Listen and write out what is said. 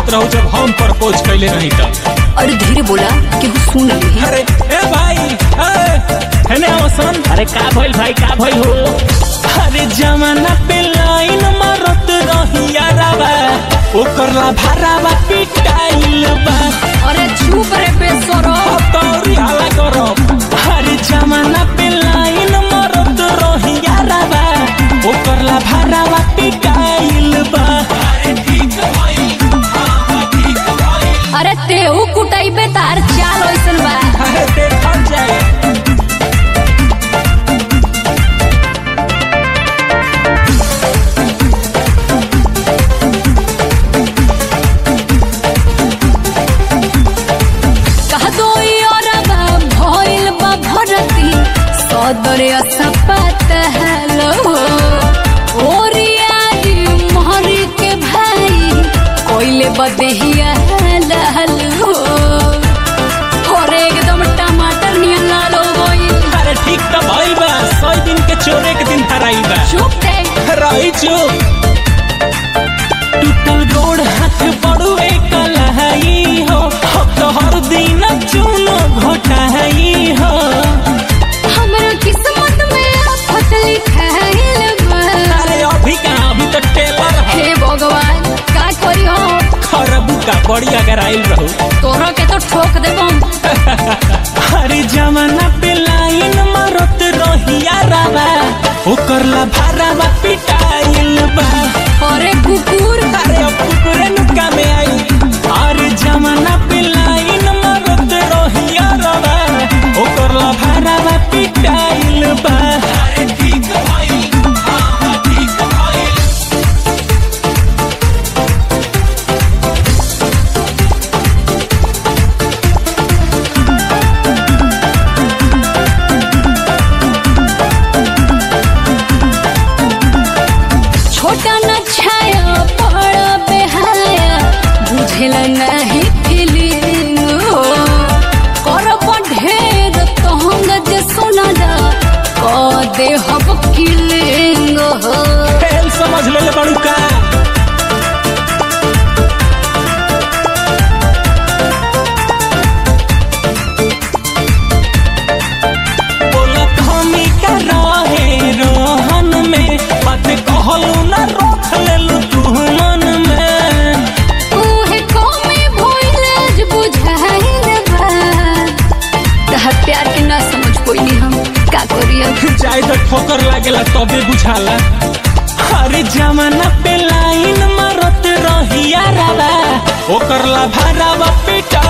कहत रहू जब हम प्रपोज कैले रही तब अरे धीरे बोला केहू सुन ली अरे ए भाई ए हेने आवसन अरे का भइल भाई का भइल हो अरे जमाना पे लाइन मारत रही यारावा ओकर ला भरावा पिटाइल बा अरे चुप रे बेसरो तौरी हाला करब अरे जमाना पे लाइन मारत रही यारावा ओकर ला भरावा पिटाइल बा अरे ठीक भइल ठीक भइल अरे तेहू कुटाई पे तार चाल ओइसन बा अरे देखल जाए कह दो यारबा भइल बा भरती सदर असपत हेलो ओरियारी मोहरी के भाई कोइले बदेहिया लहलो और एकदम टमाटर नियन लाल हो गइल अरे ठीक त भइल बा सौ दिन के चोरे के दिन हराई बा चुप रे रही चुप टूटल गोड़ हाथ बड़ुए कलहाई हो अब तो हर दिन चूनो घोटाई हो हमरा किस्मत में आफत लिखाइल बा अरे अभी कहाँ अभी तो टेलर है हे भगवान का करी हो खरबू का बड़ी अगर आइल रहू तोरा के तो ठोक देबम अरे जमाना पे लाइन मारत रहिया रावा ओकर ला भारावा पिटाइल बा अरे कुकुर अरे अब कुकुरे नुका में आई अरे जमाना पे लाइन मारत रहिया रावा ओकर ला भारावा पिटाइल बा अरे ठीक भइल हाँ ठीक भइल छोटा न छाया बड़ा बेहाया बुझेला नहीं फीलिंग हो करब ढेर तहंग जे सुनला क दे हब किलिंग हो फेल समझ ले बड़ू का बोलत हमी का रहे रोहन में बात कहलू ना रोक लेलू तू मन में उहे कमे भइले बुझाइल बा तहर प्यार के ना समझ कोई हम का करिया जाए तो ठोकर लागेला तबे बुझाला अरे जमाना पे लाइन मारत रहिया रावा ओकर ला भारावा पिटा